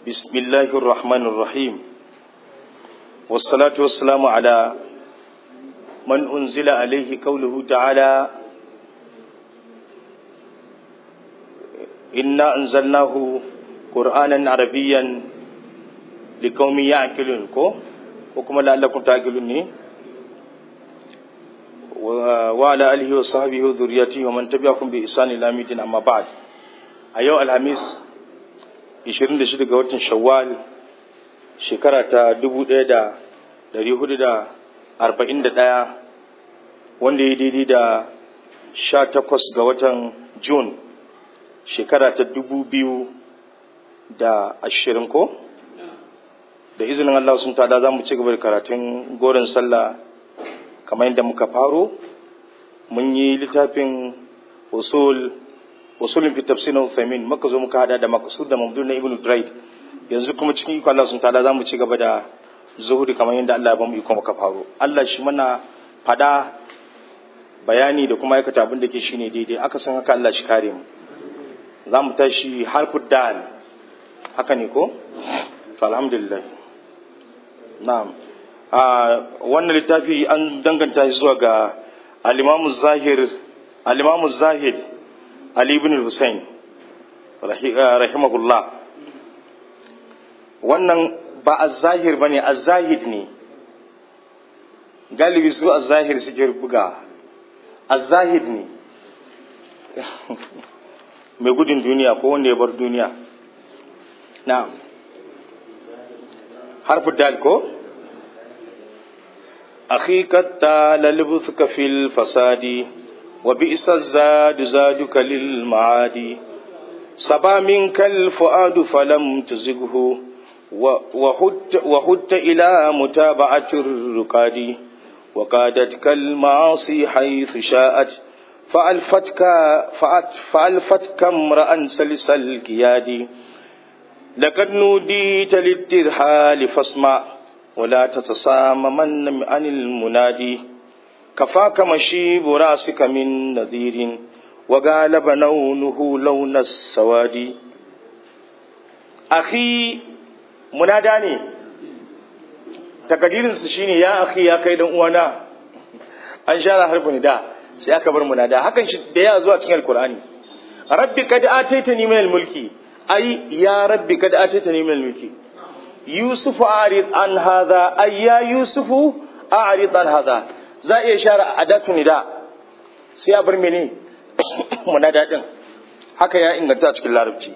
بسم الله الرحمن الرحيم والصلاة والسلام على من أنزل عليه قوله تعالى إنا أنزلناه قرآنا عربيا لقوم يعقلون كو وكما لعلكم تعقلون وعلى آله وصحبه وذريته ومن تبعكم بإحسان إلى مدين أما بعد أيها الخميس 26 ga watan Shawwal shekara ta 1441 wanda ya daidai da 18 ga watan June shekara ta 2020 ko da izinin Allah sun tada za mu ci gaba da karatun goron sallah kamar yadda muka faro mun yi littafin usul usulin fi tafsirin Uthaymin muka zo muka hada da maqsud da mamdun na Ibn Durayd yanzu kuma cikin iko Allah sun tada za mu ci gaba da zuhudi kamar yadda Allah ya bamu iko muka faro Allah shi mana fada bayani da kuma aikata abin da ke shine daidai aka san haka Allah shi kare mu za mu tashi harfud dal haka ne ko alhamdulillah na'am a wannan littafi an danganta shi zuwa ga al-Imam Zahir al-Imam Zahid Ali ibn Hussein rahimahullah wannan ba az-zahir bane az-zahid ne galibi su az-zahir suke buga az-zahid ne mai gudun duniya ko wanda ya bar duniya na'am harfu dal ko أخيك التال لبثك في الفساد وبئس الزاد زادك للمعاد صبا منك الفؤاد فلم تزغه وهدت, وهدت إلى متابعة الرقاد وقادتك المعاصي حيث شاءت فألفتك فألفتك امرأ سلس الكياد لقد نوديت للترحال فاسمع ولا تتصاممن عن المنادي كفاك مشيب راسك من نذير وغالب لونه لون السواد أخي منادى ne takadirinsu shine ya akhi ya kai dan uwana an share harfin da sai aka bar munada hakan shi da ya zuwa cikin alkur'ani rabbi kad ataitani min almulki ai ya rabbi kad ataitani min almulki yusuf a'rid an hadha ay ya yusuf a'rid an hadha za iya share adatu nida sai a bar mene munada din haka ya inganta cikin larabci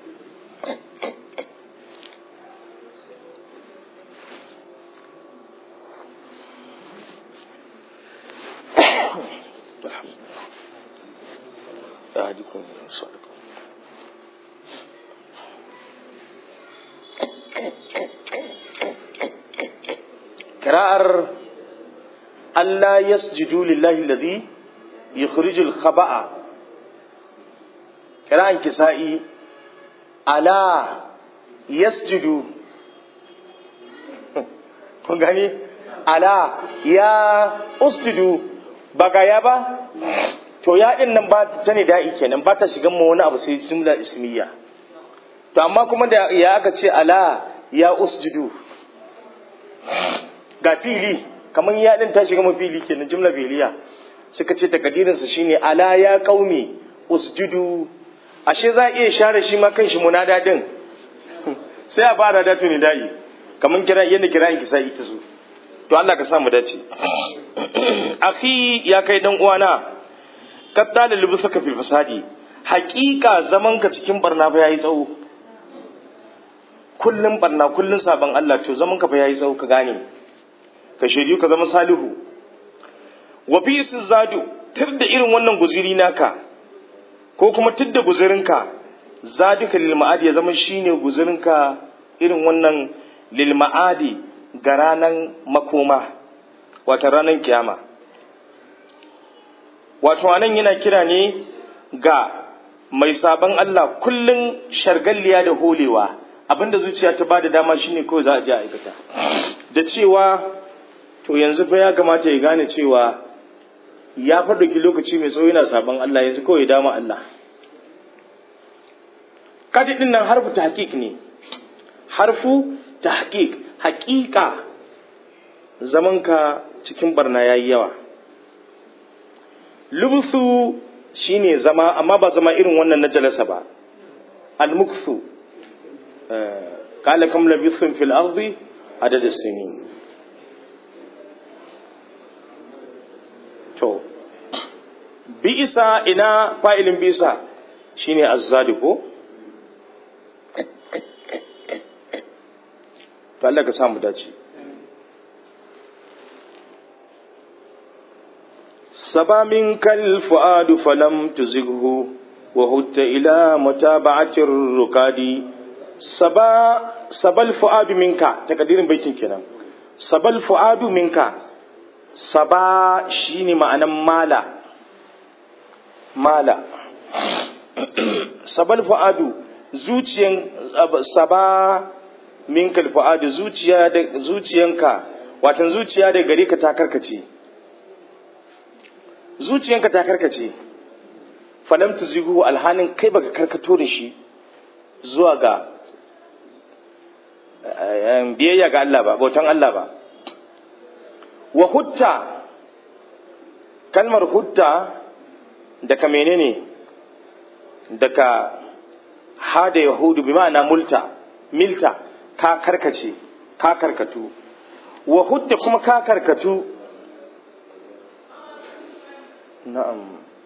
أهدكم صدقكم قراءة ألا يسجدوا لله الذي يخرج الخبأ قراءة كسائي ألا يسجدوا kun gani ala ya usjudu ba ga ya ba to ya din nan ba ta ne da'i kenan ba ta shigan mu wani abu sai jumla ismiya to amma kuma da ya aka ce ala ya usjudu ga fili kamar ya din ta shiga mu fili kenan jumla fi'liya suka ce takadirin sa shine ala ya qaumi usjudu ashe za iya share shi ma kanshi munada din sai a fara da tuni da'i kamar kira yadda kira ki sai ita su to Allah ka sa mu dace akhi ya kai dan uwana kadda da lubusaka fil fasadi haƙiƙa zaman ka cikin barna fa yayi tsawo kullum barna kullum saban Allah to zaman ka fa yayi tsawo ka gane ka shiryu ka zama salihu wa fi zadu tir da irin wannan guziri naka ko kuma tir da guzirinka zaduka lil ma'adi ya zama shine guzirinka irin wannan lil ma'adi ga ranan makoma wata ranan kiyama wato anan yana kira ne ga mai sabon Allah kullum shargalliya da holewa abinda zuciya ta bada dama shine kawai za a je aikata da cewa to yanzu fa ya kamata ya gane cewa ya faɗauki lokaci mai tsawo yana sabon Allah yanzu kawai ya dama Allah kadi din nan harfu tahqiq ne harfu tahqiq haqiqa zamanka cikin barna yayi yawa lubthu shine zama amma ba zama irin wannan na jalasa ba al-mukthu qala kam labithum fil ardi adad as-sinin to bi'isa ina fa'ilin bi'isa shine azzadi ko to Allah ka samu dace saba min kal fuadu falam tuzighu wa hutta ila mutaba'atir rukadi saba sabal fuadu minka takadirin baitin kenan sabal fuadu minka saba shine ma'anan mala mala sabal fu'adu zuciyan saba minkal fu'adu zuciya da zuciyanka watan zuciya da gare ka ta karkace zuciyanka ta karkace falam tuzigu alhanin kai baka karkato da shi zuwa ga biyayya ga Allah ba bautan Allah ba wa hutta kalmar hutta daga menene daga hada yahudu bi ma'ana multa milta ka karkace ka karkatu wa hutta kuma ka karkatu na'am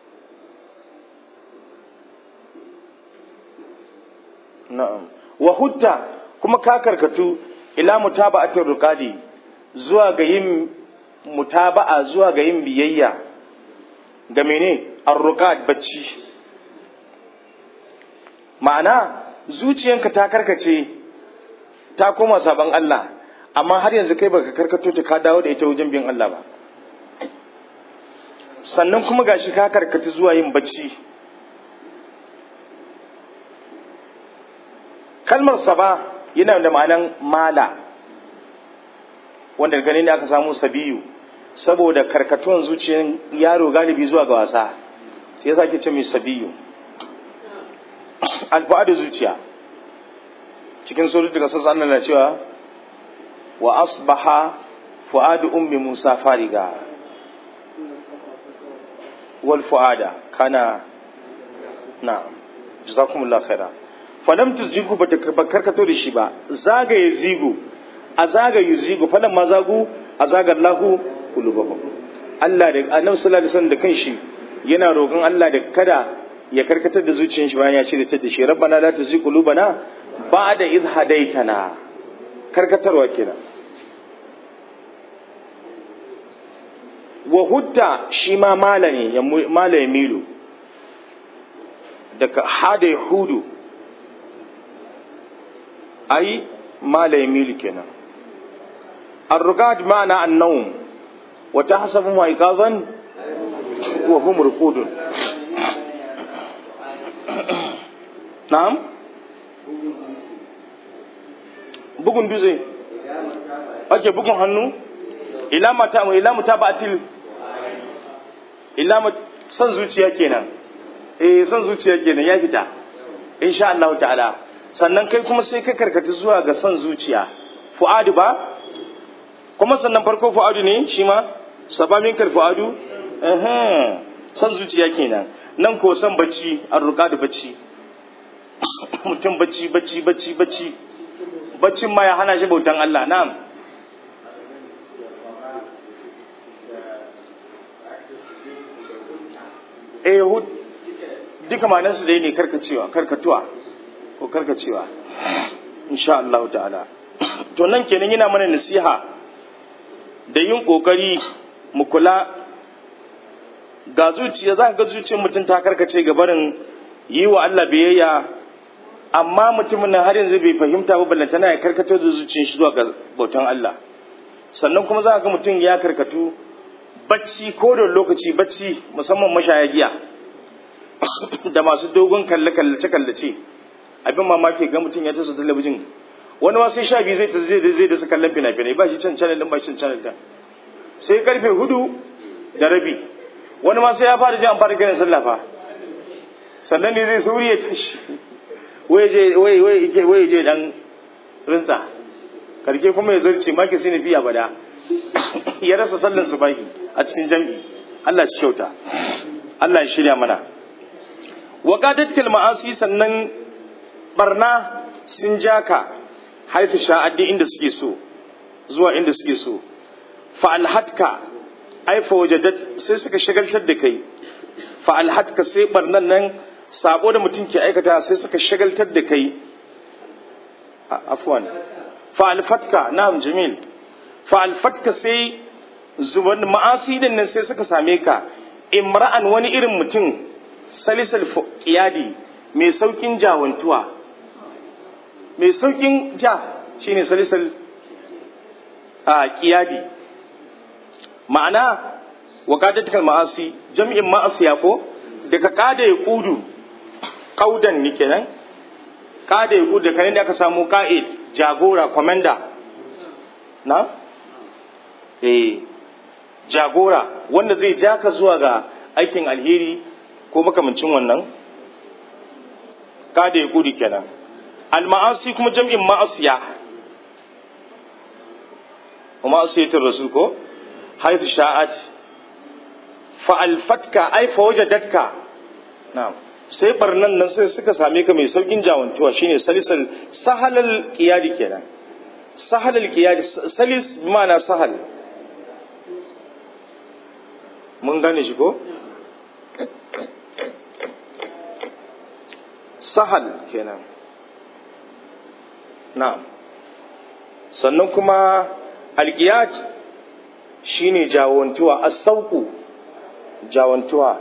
na'am wa hutta kuma ka karkatu ila mutaba'atir ruqadi zuwa ga yin mutaba'a zuwa ga yin biyayya ga mene arruqad bacci ma'ana zuciyanka ta karkace ta koma saban Allah amma har yanzu kai baka karkato ta ka dawo da ita wajen bin Allah ba sannan kuma gashi ka karkata zuwa yin bacci kalmar saba yana da ma'anan mala wanda gani ne aka samu sabiyu saboda karkatuwan zuciyar yaro galibi zuwa ga wasa sai yasa ake ce mai sabiyu alfa'adu zuciya cikin surat daga sassan Allah na cewa wa asbaha fu'adu ummi Musa fariga wal fu'ada kana na jazakumullahu khaira falam tuzjigu ba karkato da shi ba zagaye zigu a zagaye zigu falan ma zagu a zagar lahu kulubahum Allah da annabi sallallahu alaihi wasallam da kanshi yana roƙon Allah da kada ya karkatar da zuciyar shi bayan ya cire ta da shi rabbana la tuzigh qulubana ba'da idh hadaytana karkatarwa kenan wa hudda shi ma mala ne ya mala ya milu daga hada ya hudu ai mala ya milu kenan الرقاد معنى النوم وتحسبهم ايقاظا وهم رقود na'am bugun dutse ake bugun hannu ila mata ila mutabatil ila san zuciya kenan eh san zuciya kenan ya fita insha Allah ta'ala sannan kai kuma sai ka karkata zuwa ga san zuciya fu'adu ba kuma sannan farko fu'adu ne shi ma sabamin kar fu'adu eh san zuciya kenan nan ko san bacci an ruka da bacci mutum bacci bacci bacci bacci baccin ma ya hana shi bautan Allah na'am eh duka manansu dai ne karkacewa karkatuwa ko karkacewa insha Allah ta'ala to nan kenan yana mana nasiha da yin kokari mu kula ga zuciya za ka ga zuciyar mutum ta karkace ga barin yi wa Allah biyayya amma mutumin nan har yanzu bai fahimta ba ballantana ya karkato da zuciyar shi zuwa ga bautan Allah sannan kuma za ka ga mutum ya karkatu bacci ko da lokaci bacci musamman mashaya giya da masu dogon kalle kallace kallace abin mamaki ga mutum ya tasa talabijin wani ma sai sha biyu zai zai zai da su kallon fina-finai ba shi can channel din ba shi can channel din sai karfe hudu da rabi wani ma sai ya fara ji an fara kiran sallah fa sannan ne zai sauri ya tashi wai je wai wai je wai je dan rinsa karke kuma ya zarce maki sai fi abada ya rasa sallan subahi a cikin jam'i Allah shi kyauta Allah ya shirya mana wa qadatkal ma'asi sannan barna sun jaka haifu sha'addi inda suke so zuwa inda suke so fa alhatka ai fa wajadat sai suka shagaltar da kai fa alhatka sai barnan nan sabo da mutum ke aikata sai suka shagaltar da kai afwan fa alfatka na'am jamil fa alfatka sai zuban ma'asi din nan sai suka same ka imra'an wani irin mutum salisal qiyadi mai saukin jawantuwa mai saukin ja shine salisal a qiyadi ma'ana waqadatul ma'asi jam'in ma'asiya ko daga kada ya kudu kaudan ni kenan kada ya kudu da da aka samu ka'id jagora commander na eh jagora wanda zai ja ka zuwa ga aikin alheri ko makamancin wannan kada ya kudu kenan al-ma'asi kuma jam'in ma'asiya ma'asiyatul rasul ko haythu sha'at fa'alfatka ai fa wajadatka na'am sai barnan nan sai suka same ka mai saukin jawantuwa shine salisal sahalal qiyadi kenan sahalal qiyadi salis ma'ana sahal mun gane shi ko sahal kenan na'am sannan kuma alqiyad shine jawantuwa as-sauqu jawantuwa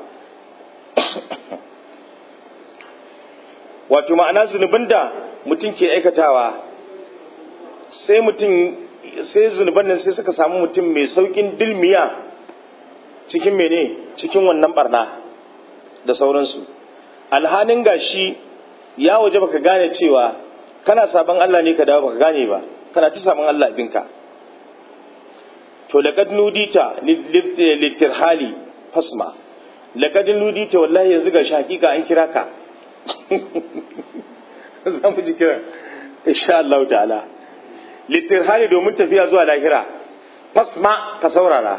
wato ma'ana zunubin da mutum ke aikatawa sai mutum sai zunuban nan sai suka samu mutum mai saukin dilmiya cikin mene cikin wannan barna da sauransu alhanin gashi ya waje baka gane cewa kana sabon Allah ne ka dawo baka gane ba kana ta sabon Allah abinka to laqad nudita litirhali fasma laqad nudita wallahi yanzu ga hakika an kira ka za mu ji kira insha Allah ta'ala litirhali domin tafiya zuwa lahira fasma ka saurara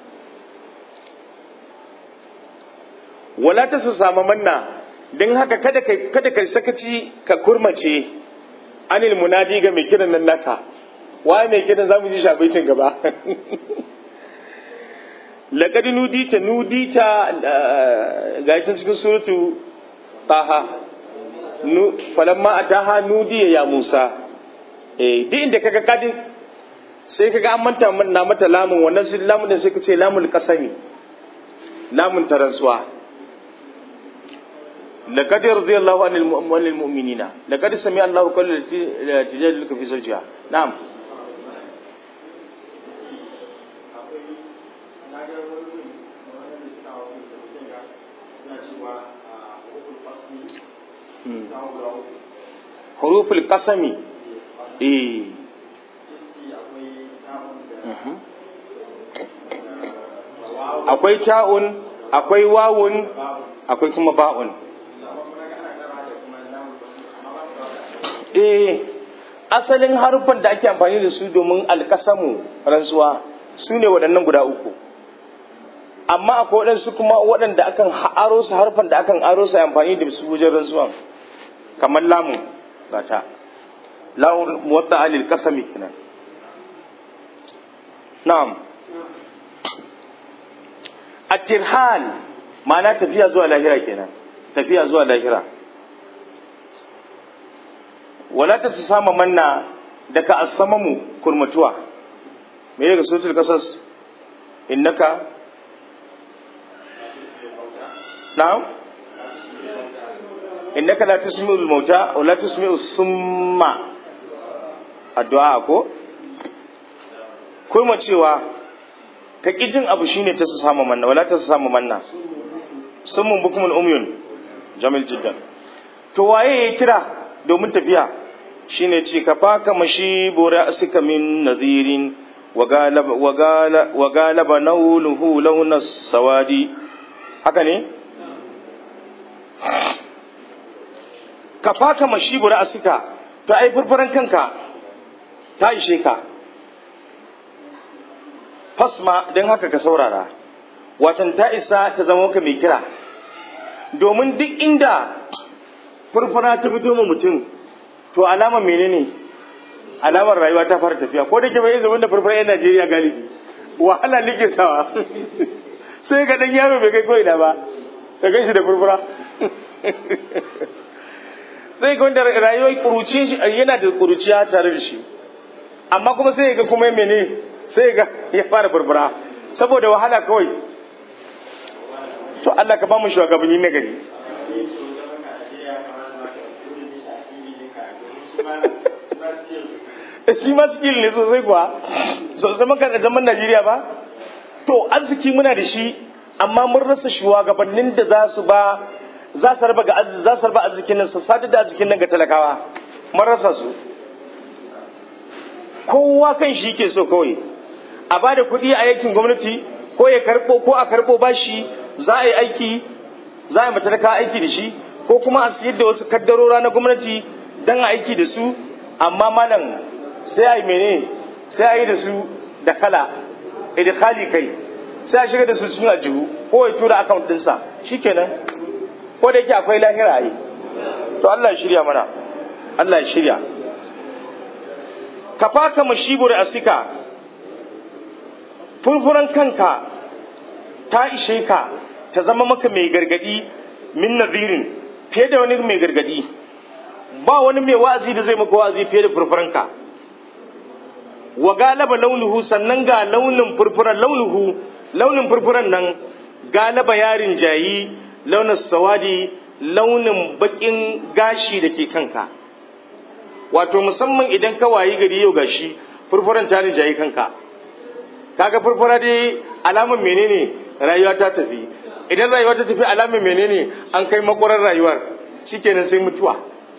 wala ta samu manna don haka kada ka kada ka sakaci ka kurmace anil munadi ga mai kiran nan naka waye mai kiran zamu ji shabaitin gaba laqad nudita nudita ga cikin suratu taha falamma ataha nudiya ya musa eh duk inda kaga kadin sai kaga an manta na mata lamun wannan sai lamun din sai ka ce lamul qasami lamun taransuwa laqad radiyallahu anil mu'minina laqad sami'a Allahu qawla tijadiluka fi zawjiha na'am huruful kasami eh akwai ta'un akwai wawun akwai kuma ba'un eh asalin harufan da ake amfani da su domin alkasamu rantsuwa su ne waɗannan guda uku amma akwai waɗansu kuma waɗanda akan aro su harfan da akan aro su amfani da su wajen rantsuwan kamar lamun gata lamun muwatta alil kasami kenan na'am at-tirhal ma'ana tafiya zuwa lahira kenan tafiya zuwa lahira wala ta sama manna daga asamamu kurmatuwa me daga suratul qasas innaka na'am innaka la tusmi'ul mauta wa la tusmi'u summa addu'a ko kuma cewa ka kijin abu shine ta samu manna wala ta samu manna summun bukumul umyun jamil jiddan to waye ya kira domin tafiya shine ce ka faka mashi bora asika min nadhirin wa galaba wa galaba wa galaba nawluhu launa sawadi haka ne ka faka mashi bura asika to ai furfuran kanka ta ishe ka fasma don haka ka saurara watan ta isa ta zama ka mai kira domin duk inda furfura ta fito ma mutum to alama menene alamar rayuwa ta fara tafiya ko da ke bai zama da furfura yan Najeriya galibi wahala nake sawa sai ga dan yaro bai kai ko ina ba ka gan shi da furfura sai ga wanda rayuwar kuruci shi yana da kuruciya tare da shi amma kuma sai ga kuma mene sai ga ya fara furfura saboda wahala kawai to Allah ka ba mu shugabanni na gari shi ma skill ne sosai kuwa sosai maka zaman Najeriya ba to arziki muna da shi amma mun rasa shugabannin da za su ba za su raba ga za su raba arzikin nan su sadar da arzikin nan ga talakawa mun rasa su kowa kan shi ke so kawai a ba da kuɗi a yankin gwamnati ko ya karɓo ko a karɓo bashi za a yi aiki za a yi matalaka aiki da shi ko kuma a siyar da wasu kaddarora na gwamnati don a aiki da su amma malam sai a yi mene sai a yi da su da kala idkhali kai sai a shiga da su cikin aljihu ko ya tura account ɗinsa shikenan ko da yake akwai lahira yi to Allah ya shirya mana Allah ya shirya ka faka mashibur asika furfuran kanka ta ishe ka ta zama maka mai gargadi min nadirin fiye da wani mai gargadi ba wani mai wa'azi da zai maka wa'azi fiye da furfuranka wa galaba launuhu sannan ga launin furfuran launuhu launin furfuran nan galaba yarin jayi launin sawadi launin bakin gashi da ke kanka wato musamman idan ka wayi gari yau gashi furfuran ta jayi kanka kaga furfura dai alamun menene rayuwa ta tafi idan rayuwa ta tafi alamun menene an kai makwarar rayuwar shikenan sai mutuwa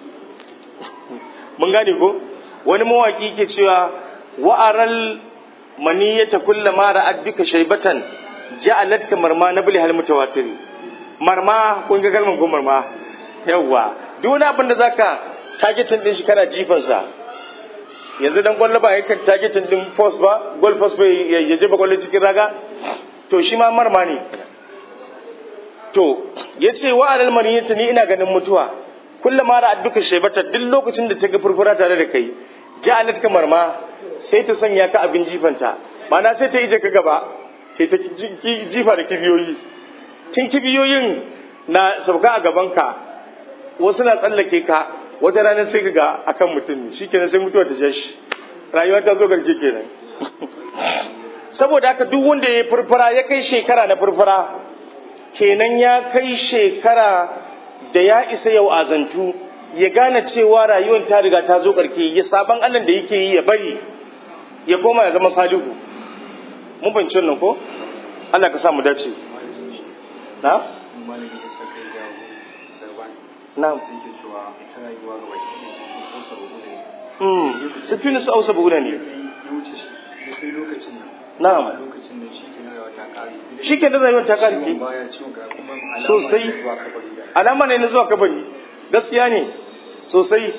mun gane ko wani mawaki ke cewa wa'aral maniyata kullama ra'ad bika shaybatan ja'alat ka marma nabli hal mutawatir marma kun ga kalmar ko marma yawa duk wani abin da zaka targetin din shi kana jifan sa yanzu dan kwallo ba yakan targetin din post ba goal post bai ya jefa kwallo cikin raga to shi ma marma ne to yace wa'aral maniyata ni ina ganin mutuwa kullama ra'ad bika shaybatan duk lokacin da ta ga furfura tare da kai ja'alat ka marma sai ta sanya ka abin jifanta mana sai ta ije ka gaba sai ta jifa da kibiyoyi tun kibiyoyin na sauka a gabanka wasu na tsallake ka wata ranar sai ga akan mutum shi kenan sai mutuwa ta shi rayuwa ta zo garke kenan saboda haka duk wanda ya furfura ya kai shekara na furfura kenan ya kai shekara da ya isa yau azantu ya gane cewa rayuwar ta riga ta zo karke ya sabon allah da yake yi ya bari ya koma ya zama salihu mun fahimci nan ko Allah ka sa mu dace na na mm sifin su ausa buuna ne na'am shi ke da rayuwar ta kare sosai alama ne na zuwa kabari gaskiya ne sosai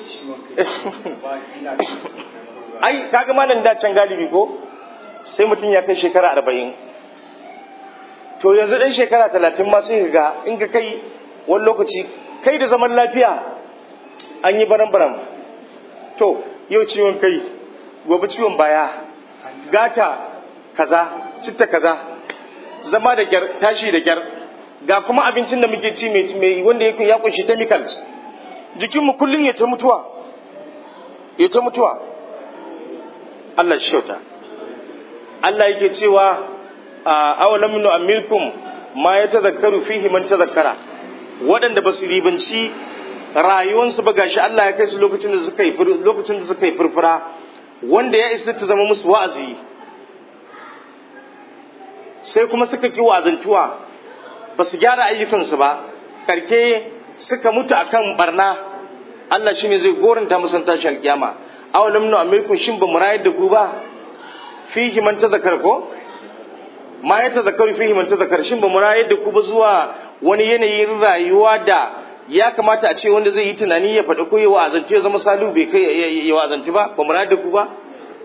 ai kaga malam da can galibi ko sai mutum ya kai shekara arba'in to yanzu ɗan shekara talatin ma sai ga in ka kai wani lokaci kai da zaman lafiya an yi baran-baran to yau ciwon kai gobe ciwon baya gata kaza citta kaza zama da gyar tashi da gyar ga kuma abincin da muke ci mai wanda ya kunshi chemicals jikinmu kullum ya ta mutuwa ya ta mutuwa Allah shi kyauta Allah yake cewa awalam nu amilkum ma ya tazakkaru fihi man tazakkara waɗanda ba su ribanci rayuwansu ba gashi Allah ya kai su lokacin da suka yi lokacin da suka yi furfura wanda ya isa ta zama musu wa'azi sai kuma suka ki wa'azantuwa ba su gyara ayyukansu ba karke suka mutu akan barna Allah shine zai goranta musan tashi alkiyama awalam nu amilkum shin ba mu rayar da ku ba fihi man tazakar ko ma ya tazakaru fihi man tazakar shin ba mu rayar da ku ba zuwa wani yanayin rayuwa da ya kamata a ce wanda zai yi tunani ya faɗi ko ya wa'azanci ya zama salu bai kai ya wa'azanci ba ba mu rayar da ku ba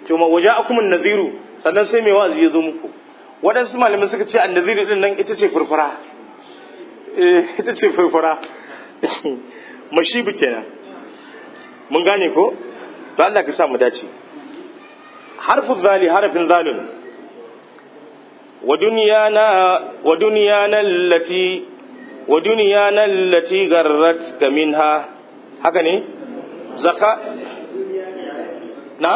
to ma waje akumun naziru sannan sai mai wa'azi ya zo muku waɗansu malamai suka ce annaziru din nan ita ce furfura eh ita ce furfura mashibu kenan mun gane ko to Allah ka sa mu dace harfu zali harafin zalun wa dunyana wa dunyana allati wa dunyana allati garrat ka minha haka ne zaka na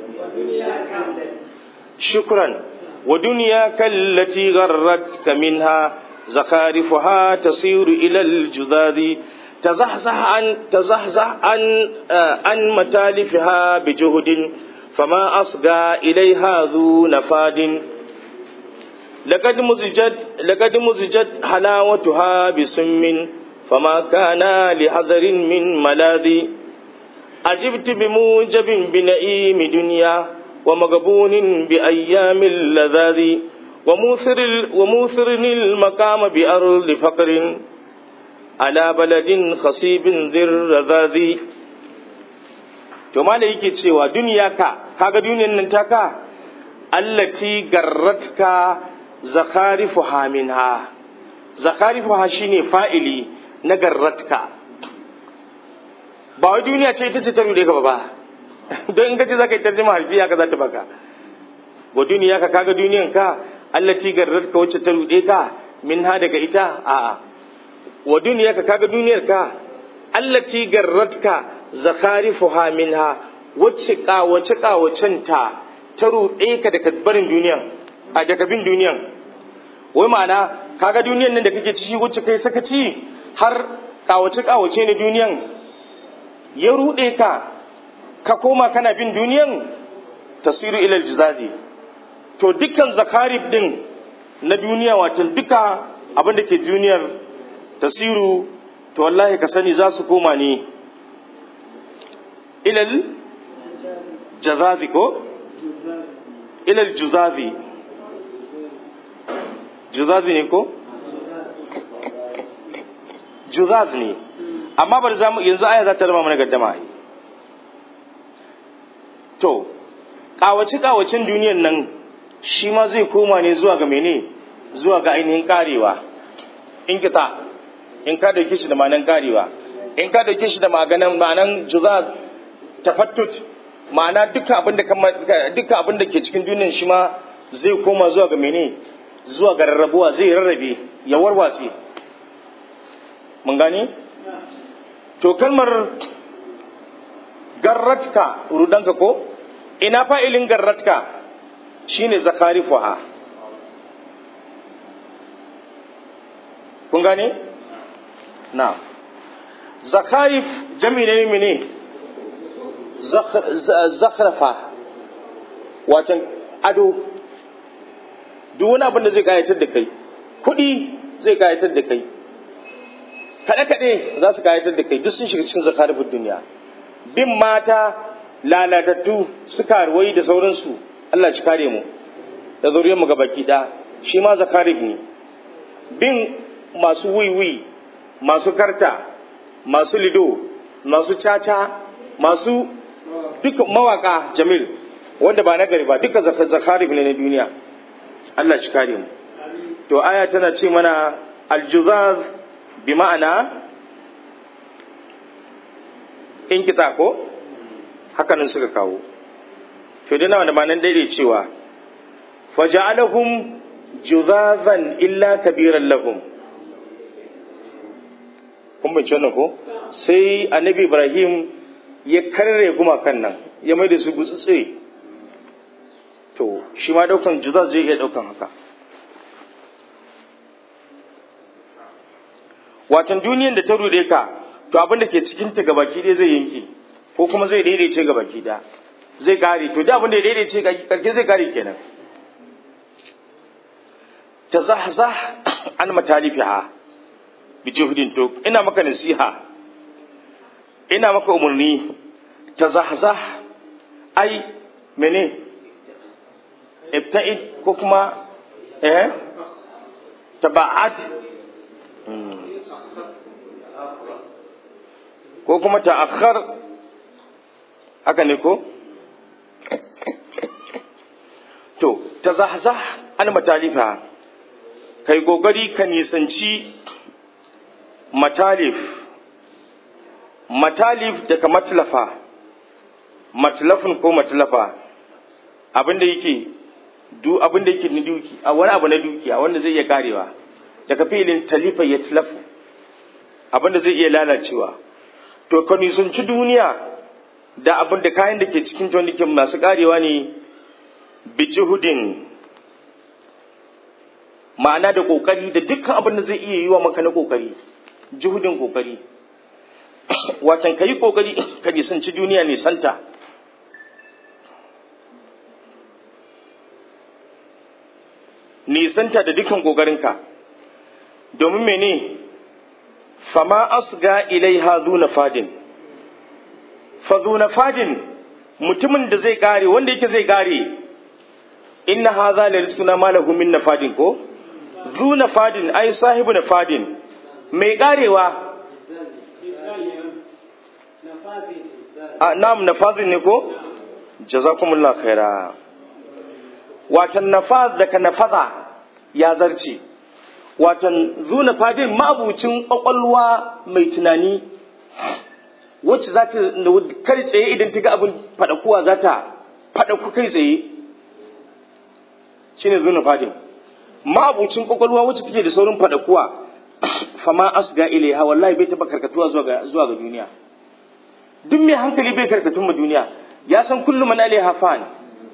shukran wa dunyaka allati garrat ka minha zakarifuha tasiru ila aljuzadi تزحزح عن تزحزح عن عن متالفها بجهد فما أصغى إليها ذو نفاد لقد مزجت لقد مزجت حلاوتها بسم فما كان لحذر من ملاذ أجبت بموجب بنئيم دنيا ومغبون بأيام اللذاذ وموثر وموثر المقام بأرض فقر ala baladin khasibin zirrazazi to mala yake cewa duniya ka kaga duniyan nan taka allati garratka zakarifuha minha zakarifuha shine fa'ili na garratka ba wai duniya ce ita ce ta rude ka ba don in kace zaka yi tarjuma harfiya ka za ta baka wa duniya ka kaga duniyan ka allati garratka wacce ta rude ka minha daga ita a'a wa duniyarka kaga duniyarka allati garratka zakarifuha minha wacce kawace kawacen ta ta ruɗe ka daga barin duniyan a daga bin duniyan wai ma'ana kaga duniyan nan da kake ci wacce kai sakaci har kawace kawace ne duniyan ya ruɗe ka ka koma kana bin duniyan tasiru ilal jizazi to dukkan zakarib din na duniya wato duka abin da ke duniyar tasiru to wallahi ka sani za su koma ne ilal jazazi ko ilal juzazi juzazi ne ko juzaz ne amma bari za mu yanzu aya za ta rama mana gaddama to kawace kawacin duniyan nan shi ma zai koma ne zuwa ga mene zuwa ga ainihin karewa in kita in ka dauke shi da ma'anan karewa in ka dauke shi da maganan ma'anan juzaz tafattut ma'ana duka abin da duka abin da ke cikin duniyar shi ma zai koma zuwa ga mene zuwa ga rarrabuwa zai rarrabe ya warwatse mun gane to kalmar garratka rudanka ko ina fa'ilin garratka shine zakarifuha kun gane na zakarif jami ne mene zakhrafa watan ado duk wani abin da zai kayatar da kai kuɗi zai kayatar da kai kaɗe-kaɗe za su kayatar da kai duk sun shiga cikin zakarifin duniya bin mata lalatattu suka ruwai da sauransu Allah shi kare mu da zuriyar mu baki ɗaya shi ma zakarif ne bin masu wiwi masu karta masu lido masu caca masu duka mawaka jamil wanda ba nagari ba duka zakarif ne na duniya Allah shi kare mu to aya tana ce mana aljuzaz bi ma'ana in kita ko hakanan suka kawo to dai nawa da ma'anan daidai cewa faja'alahum juzazan illa kabiran lahum kun bai wannan ko sai annabi ibrahim ya karre gumakan nan ya mai da su gutsutse to shi ma daukan juzaz zai iya daukan haka watan duniyan da ta rude ka to abin da ke cikin ta gabaki ɗaya zai yanke ko kuma zai daidaice gabaki ɗaya zai kare to da abin da ya daidaice karke zai kare kenan tazahzah an matalifiha bi juhdin to ina maka nasiha ina maka umarni tazahzah ai mene ibta'id ko kuma eh taba'ad ko kuma ta'akhkhar haka ne ko ta zahzah an matalifa kai kokari ka nisanci matalif matalif daga matlafa matlafin ko matlafa abinda yake du abinda yake ni duki a wani abu na dukiya wanda zai iya karewa daga filin talifa ya tlafu abinda zai iya lalacewa to ka nisanci duniya da abin da kayan da ke cikin tonikin masu karewa ne bijihudin ma'ana da kokari da dukkan abin da zai iya yi wa maka na kokari juhudin kokari watan ka yi kokari ka nisanci duniya nisanta nisanta da dukkan kokarinka domin mene fama asga ilaiha zuna fadin fa zuna fadin mutumin da zai kare wanda yake zai kare inna hadha la rizquna ma lahu min nafadin ko zu nafadin ai sahibu nafadin mai karewa a nam nafadin ne ko jazakumullah khaira watan nafaz daga nafaza ya zarce watan zu nafadin ma'abucin kwakwalwa mai tunani wacce za ta kai tsaye idan ta ga abin faɗakuwa za ta faɗaku kai tsaye shine zuna fadin ma'abucin kwakwalwa wacce take da saurin faɗakuwa fama asga ilaiha wallahi bai taɓa karkatuwa zuwa ga zuwa ga duniya duk mai hankali bai karkatun ma duniya ya san kullum man alaiha fan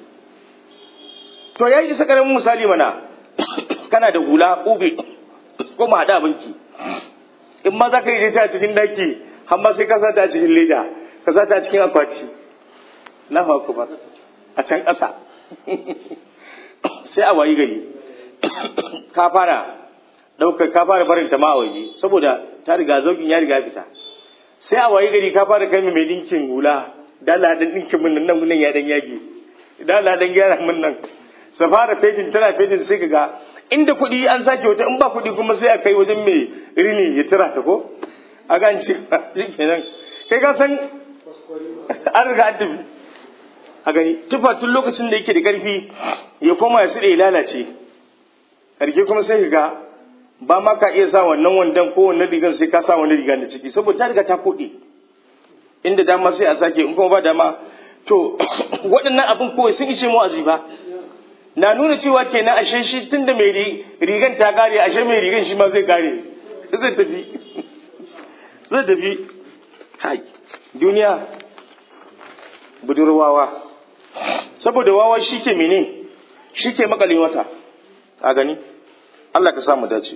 to ya isa karamin misali mana kana da hula ƙube ko ma haɗa banki in ma za ka yi ta cikin daki har ma sai ka sa ta a cikin leda ka sa ta a cikin akwati na ba a can ƙasa sai a wayi gari ka fara ɗaukar ka fara barin ta ma a waje saboda ta riga zaukin ya riga fita sai a wayi gari ka fara kai mai dinkin hula dala dan dinkin mun nan nan ya dan yage dala dan gyara mun nan sa fara fejin tana fejin sai ka ga inda kuɗi an sake wata in ba kuɗi kuma sai a kai wajen mai rini ya tira ta ko a gan ci kenan kai ka san an riga an tafi a gani tufa tun lokacin da yake da karfi ya koma ya sire ya lalace karke kuma sai ka ga ba ma ka iya sa wannan wandan ko wannan rigan sai ka sa wani riga da ciki saboda ta riga ta koɗe inda dama sai a sake in kuma ba dama to waɗannan abin kawai sun ishe mu aziba na nuna cewa kenan ashe shi tunda mai rigan ta kare ashe mai rigan shi ma zai kare zai tafi zai tafi hai duniya budurwawa saboda wawa shi ke mene shi ke makalin wata a gani Allah ka samu dace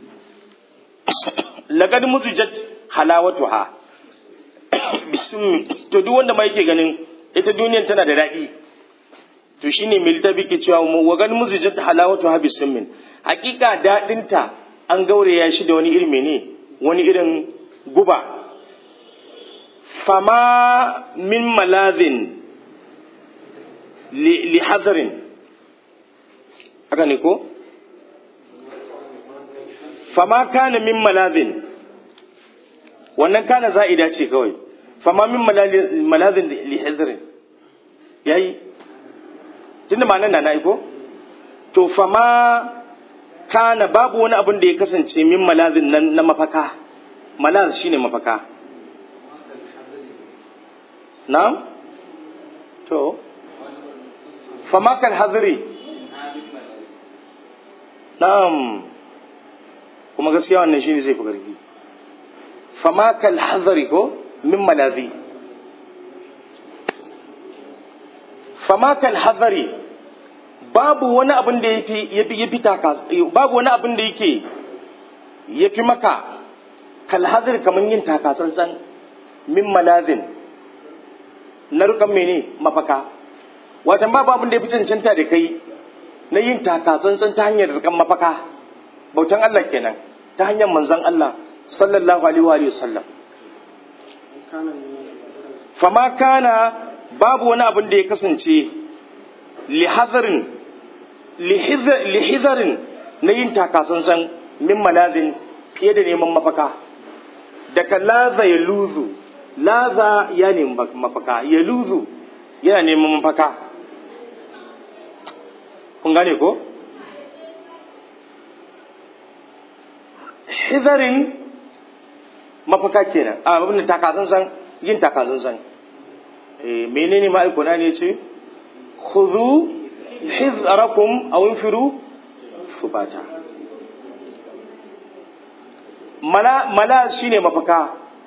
lagad muzijat halawatuha bismi to duk wanda ma yake ganin ita duniyan tana da daɗi to shine mai littafi ke cewa wa gan muzijat halawatuha bismin hakika daɗinta an gauraya shi da wani irin mene wani irin guba fama min malazin li hazarin haka ne ko fama kana min malazin wannan kana za'ida ce kawai fama min malazin li hazarin yayi tunda ma'anar na na'i ko to fama kana babu wani abin da ya kasance min malazin na mafaka malaz shine mafaka na'am to famakal hazri na'am kuma gaskiya wannan shine zai fi karfi famakal hazri ko min malazi famakal hazri babu wani abin da yafi yafi taka babu wani abin da yake yafi maka kal hazri kaman yin taka tsantsan min malazin na rukan mene mafaka watan babu abin da ya fi cancanta da kai na yin taka tsantsan ta hanyar rukan mafaka bautan Allah kenan ta hanyar manzon Allah sallallahu alaihi wa sallam fama kana babu wani abin da ya kasance lihazarin lihizarin na yin taka tsantsan min malazin fiye da neman mafaka daga laza ya luzu laza ya nemi mafaka ya luzu yana neman mafaka kun gane ko hizarin mafaka kenan a abin da takazansan yin takazansan eh menene ma'aikuna ne ce khudhu hizarakum aw infiru subata mala mala shine mafaka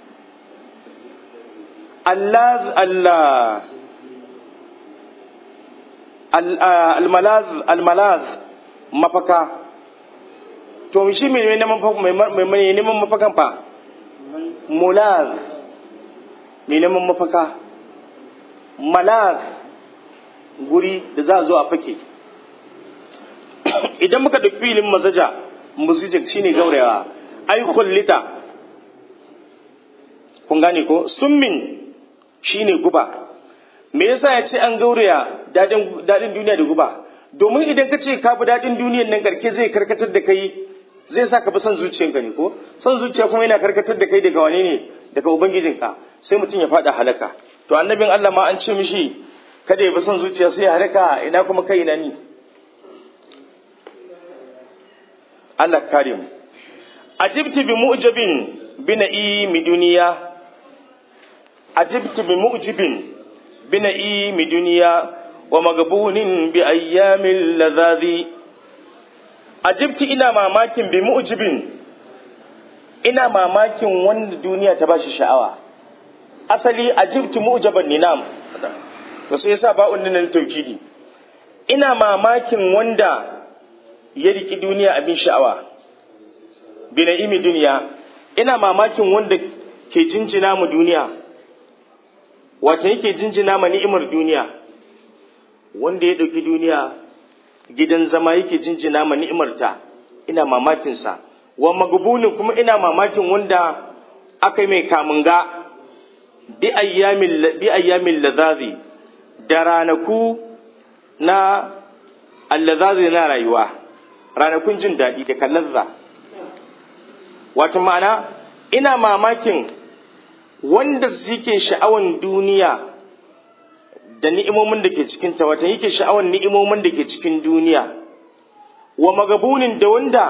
allaz allah almalaz almalaz mafaka to shi mai neman mafakan fa mulaz mai neman mafaka malaz guri da za a zo a fake idan muka ɗauki filin mazaja musijin shine gaurayawa ai kullita kun gane ko summin shine guba me yasa ya ce an gauraya daɗin duniya da guba domin idan ka ce ka bi daɗin duniyan nan karke zai karkatar da kai zai sa ka bi son zuciyanka ne ko son zuciya kuma yana karkatar da kai daga wane ne daga ubangijinka sai mutum ya faɗa halaka to annabin Allah ma an ce mishi kada ya bi son zuciya sai ya halaka ina kuma kai ina ni Allah kare mu ajibti bi mu'jabin bi na'imi duniya ajibti bi mu'jibin bi na'imi duniya wa magbunin bi ayyamin ladhazi ajibti ina mamakin bi mu'jibin ina mamakin wanda duniya ta bashi sha'awa asali ajibti mu'jaban ninam to sai yasa ba unnin tawkidi ina mamakin wanda ya riki duniya abin sha'awa bi na'imi duniya ina mamakin wanda ke jinjina mu duniya wato yake jinjina ma ni'imar duniya wanda ya ɗauki duniya gidan zama yake jinjina ma ni'imarta ina mamakinsa wa magbunin kuma ina mamakin wanda aka yi mai kamunga bi ayyamin lazazi da ranaku na allazazi na rayuwa ranakun jin daɗi da kallazza wato ma'ana ina mamakin wanda suke sha'awan duniya da ni'imomin da ke cikin ta wata yake sha'awan ni'imomin da ke cikin duniya wa magabunin da wanda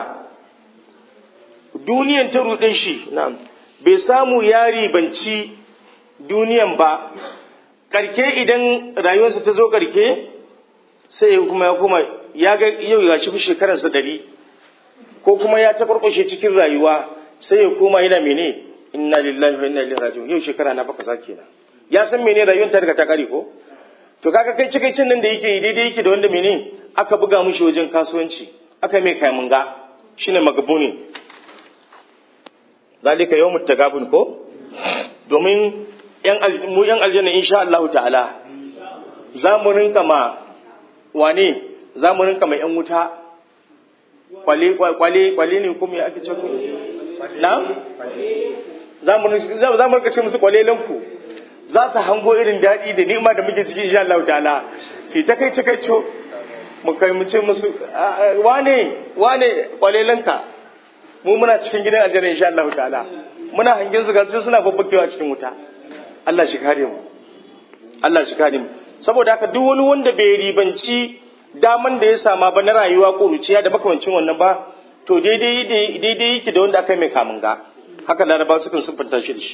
duniyan ta ruɗe shi na'am bai samu ya ribanci duniyan ba karke idan rayuwarsa ta zo karke sai kuma ya kuma ya ga yau ya shi shekararsa ɗari ko kuma ya ta cikin rayuwa sai ya koma yana mene inna lillahi wa inna ilaihi raji'un yau shekara na baka sake na ya san mene rayuwar ta daga ta kare ko to kaga kai cikai cin nan da yake daidai yake da wanda mene aka buga mushi wajen kasuwanci aka mai kai munga shine magabuni zalika yawmut tagabun ko domin yan mu yan aljanna insha Allah ta'ala za mu rinka ma wane za mu rinka ma yan wuta kwale kwale kwale ne kuma ya ake ce ku na za mu rika ce musu kwalelanku za su hango irin daɗi da ni'ima da muke cikin insha Allah ta'ala sai ta kai cikai co mu kai mu ce musu wane wane kwalelanka mu muna cikin gidan aljanna insha Allah ta'ala muna hangen su gasu suna babbakewa cikin wuta Allah shi kare mu Allah shi kare mu saboda haka duk wani wanda bai ribanci daman da ya sama ba na rayuwa ƙuruciya da makamancin wannan ba to daidai daidai yake da wanda aka mai kamun ga haka laraba sukan siffanta shi da shi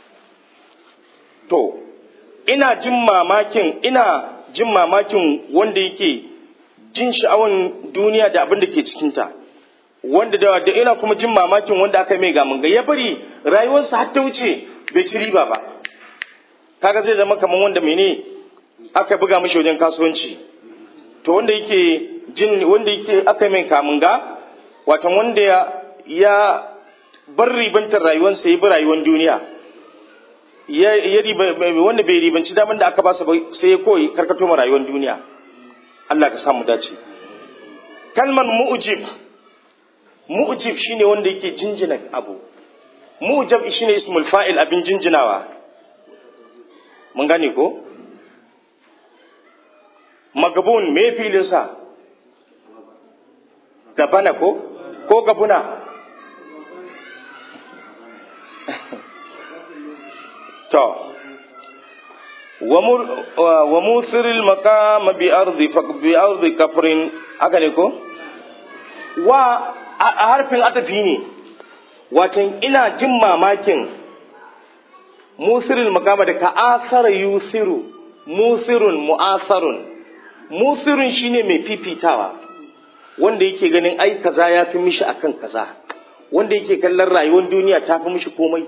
to ina jin mamakin ina jin mamakin wanda yake jin sha'awan duniya da abin da ke cikinta wanda da, da ina kuma jin mamakin wanda aka mai gamun ga ya bari rayuwarsa har ta wuce bai ci riba ba kaga zai zama kamar wanda mene aka buga mashi wajen kasuwanci to wanda yake jin wanda yake aka mai kamun ga watan wanda ya, ya bar ribantar rayuwarsa ya bi rayuwar duniya ya, ya riba, wanda bai ribanci daman da aka basa sai ya koyi karkato ma rayuwar duniya Allah ka samu dace kalman mu'jib mu'jib shine wanda yake jinjina abu mu'jab shine ismul fa'il abin jinjinawa mun gane ko magabun me filin sa gabana ko ko gabuna to wa musiril maqam bi ardi faq bi ardi kafrin haka ne ko wa a harfin atafi ne watan ina jin mamakin musirin makama da ka asara yusiru musirun mu'asarun musirun shine mai fifitawa wanda yake ganin ai kaza ya fi mishi akan kaza wanda yake kallon rayuwar duniya ta fi mishi komai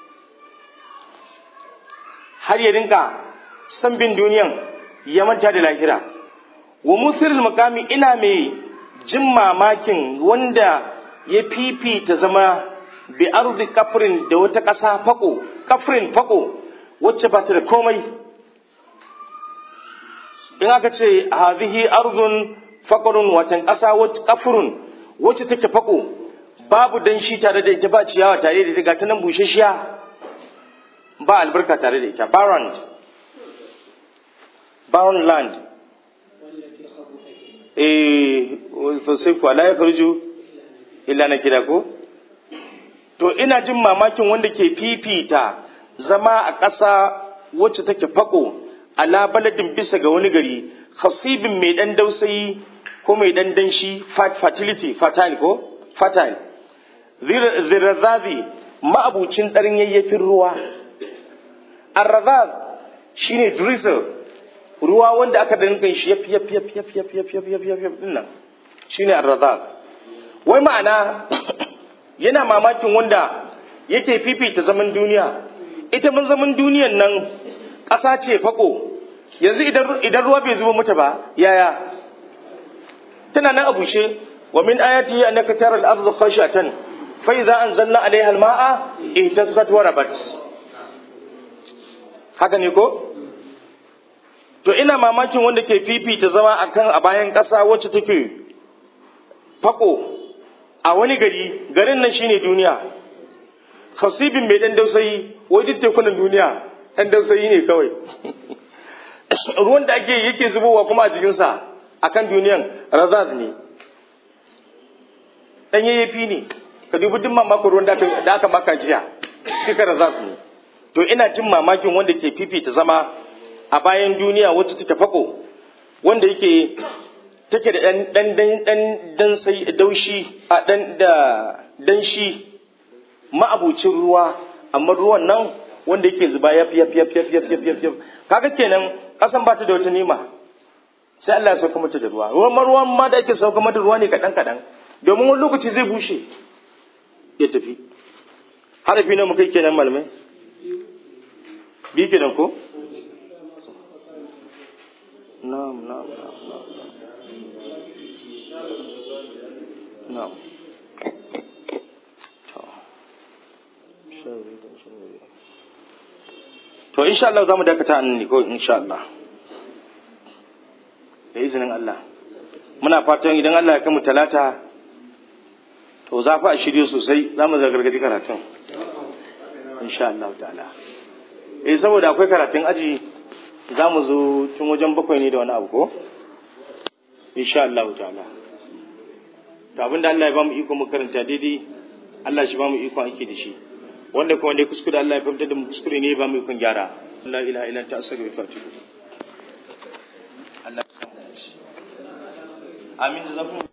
har ya rinka san bin duniyan ya manta da lahira wa musirin makami ina mai jin mamakin wanda ya fifita zama bi arzi kafrin da wata ƙasa fako kafrin fako wacce ba ta da komai in aka ce hadhihi arzun faqrun watan ƙasa wacce kafrun wacce take fako babu danshi tare da ita ba ciyawa tare da ita ga ta nan bushashiya ba albarka tare da ita barren barren land eh sosai kuwa la ya karju illa na kira ko to ina jin mamakin wanda ke fifita zama a ƙasa wacce take fako ala baladin bisa ga wani gari khasibin mai dan dausayi ko mai dan danshi fertility fertile ko fertile zirazazi ma'abucin ɗarin yayyafin ruwa arrazaz shine drizzle ruwa wanda aka da rinkan shi yafi yafi yafi yafi yafi yafi yafi yafi yafi din nan shine arrazaz wai ma'ana yana mamakin wanda yake fifita zaman duniya ita mun zaman duniyan nan ƙasa ce fako yanzu idan idan ruwa bai zuba mata ba yaya tana nan a bushe wa min ayati annaka tara al-ardha khashatan fa idza anzalna 'alayha al-ma'a ihtazzat wa rabat haka ne ko to ina mamakin wanda ke fifita zama akan a bayan ƙasa wacce take fako a wani gari garin nan shine duniya khasibin mai dan dausayi wai duk tekunan duniya dan dausayi ne kawai ruwan da ake yake zubowa kuma a cikin sa akan duniyan razaz ne dan yayyafi ne ka dubi duk mamakon ruwan da aka maka jiya duka razaz ne to ina jin mamakin wanda ke fifita zama a bayan duniya wacce take fako wanda yake take da dan dan dan dan dan sai daushi a dan da danshi ma'abucin ruwa amma ruwan nan wanda yake zuba yaf yaf yaf yaf yaf yaf yaf kaga kenan kasan ba ta da wata nima sai Allah ya sauka mata da ruwa ruwan ruwan ma da ake sauka mata ruwa ne kadan kadan domin wani lokaci zai bushe ya tafi harafi na mu kai kenan malamai bi kenan ko na'am na'am na'am na'am to insha Allah zamu dakata an ne ko insha Allah da izinin Allah muna fatan idan Allah ya kama talata to za fa a shirye sosai zamu zagargaji karatun insha Allah ta'ala eh saboda akwai karatun aji zamu zo tun wajen bakwai ne da wani abu ko insha Allah ta'ala to abinda Allah ya bamu iko mu karanta daidai Allah shi bamu iko aiki da shi wanda kuma ne kuskure Allah ya fahimta da mu kuskure ne ba mu ikon gyara la ilaha illa anta astaghfiruka wa atubu Allah ya samu amin jazakum